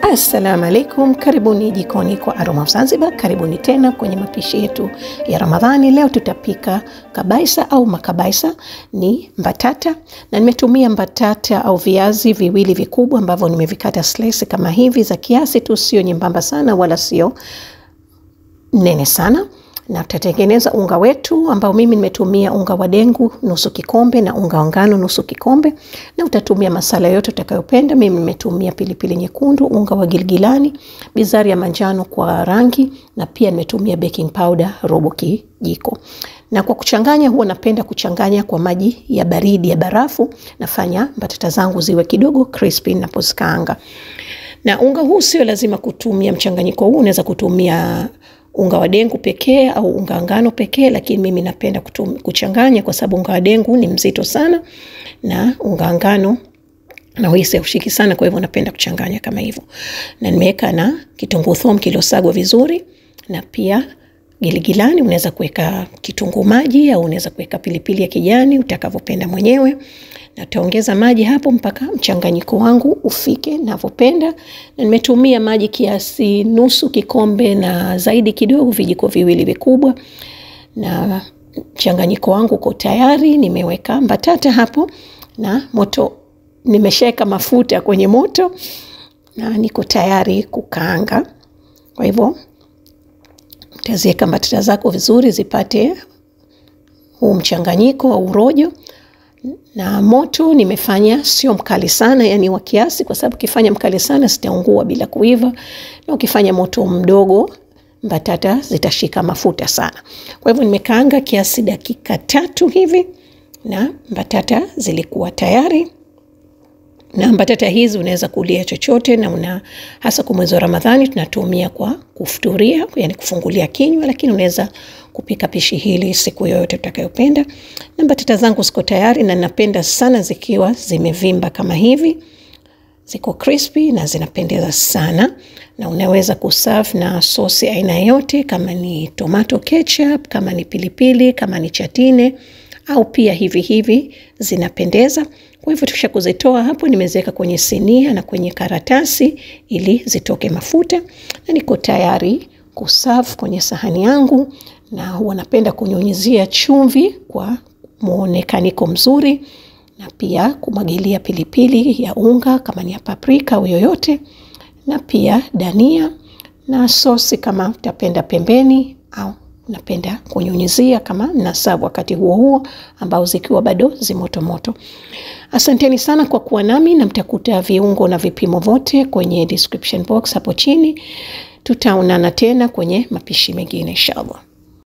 Assalamu alaikum, karibuni jikoni kwa Aroma of Zanzibar. Karibuni tena kwenye mapishi yetu ya Ramadhani. Leo tutapika kabaisa au makabaisa, ni mbatata na nimetumia mbatata au viazi viwili vikubwa ambavyo nimevikata slice kama hivi za kiasi tu, sio nyembamba sana wala sio nene sana na tutatengeneza unga wetu ambao mimi nimetumia unga wa dengu nusu kikombe na unga wa ngano nusu kikombe, na utatumia masala yote utakayopenda. Mimi nimetumia pilipili nyekundu, unga wa gilgilani, bizari ya manjano kwa rangi, na pia nimetumia baking powder robo kijiko. Na kwa kuchanganya, huwa napenda kuchanganya kwa maji ya baridi ya barafu. Nafanya mbatata zangu ziwe kidogo crispy ninapozikaanga. Na unga huu sio lazima kutumia mchanganyiko huu, unaweza kutumia unga wa dengu pekee au unga wa ngano pekee, lakini mimi napenda kutum, kuchanganya kwa sababu unga wa dengu ni mzito sana na unga wa ngano na uhisi haushiki sana, kwa hivyo napenda kuchanganya kama hivyo. Na nimeweka na kitunguu thomu kilosagwa vizuri na pia giligilani. Unaweza kuweka kitunguu maji au unaweza kuweka pilipili ya kijani utakavyopenda mwenyewe na taongeza maji hapo mpaka mchanganyiko wangu ufike navyopenda, na nimetumia maji kiasi nusu kikombe na zaidi kidogo, vijiko viwili vikubwa, na mchanganyiko wangu uko tayari. Nimeweka mbatata hapo na moto, nimeshaweka mafuta kwenye moto na niko tayari kukaanga. Kwa hivyo utaziweka mbatata zako vizuri zipate huu mchanganyiko au urojo na moto nimefanya sio mkali sana, yani wa kiasi, kwa sababu ukifanya mkali sana zitaungua bila kuiva, na ukifanya moto mdogo mbatata zitashika mafuta sana. Kwa hivyo nimekaanga kiasi dakika tatu hivi na mbatata zilikuwa tayari. Na mbatata hizi unaweza kulia chochote, na una hasa kwa mwezi wa Ramadhani tunatumia kwa kufuturia, yani kufungulia kinywa, lakini unaweza kupika pishi hili siku yoyote utakayopenda. Na mbatata zangu ziko tayari, na napenda sana zikiwa zimevimba kama hivi, ziko crispy na zinapendeza sana, na unaweza kuserve na sosi aina yote, kama ni tomato ketchup, kama ni pilipili, kama ni chatine au pia hivi hivi zinapendeza. Kwa hivyo tukisha kuzitoa hapo, nimeziweka kwenye sinia na kwenye karatasi ili zitoke mafuta, na niko tayari kuserve kwenye sahani yangu, na huwa napenda kunyunyizia chumvi kwa muonekaniko mzuri, na pia kumwagilia pilipili ya unga kama ni ya paprika au yoyote, na pia dania na sosi kama utapenda pembeni au napenda kunyunyizia kama nasavu wakati huo huo, ambao zikiwa bado zimotomoto. Asanteni sana kwa kuwa nami, na mtakuta viungo na vipimo vote kwenye description box hapo chini. Tutaonana tena kwenye mapishi mengine inshallah.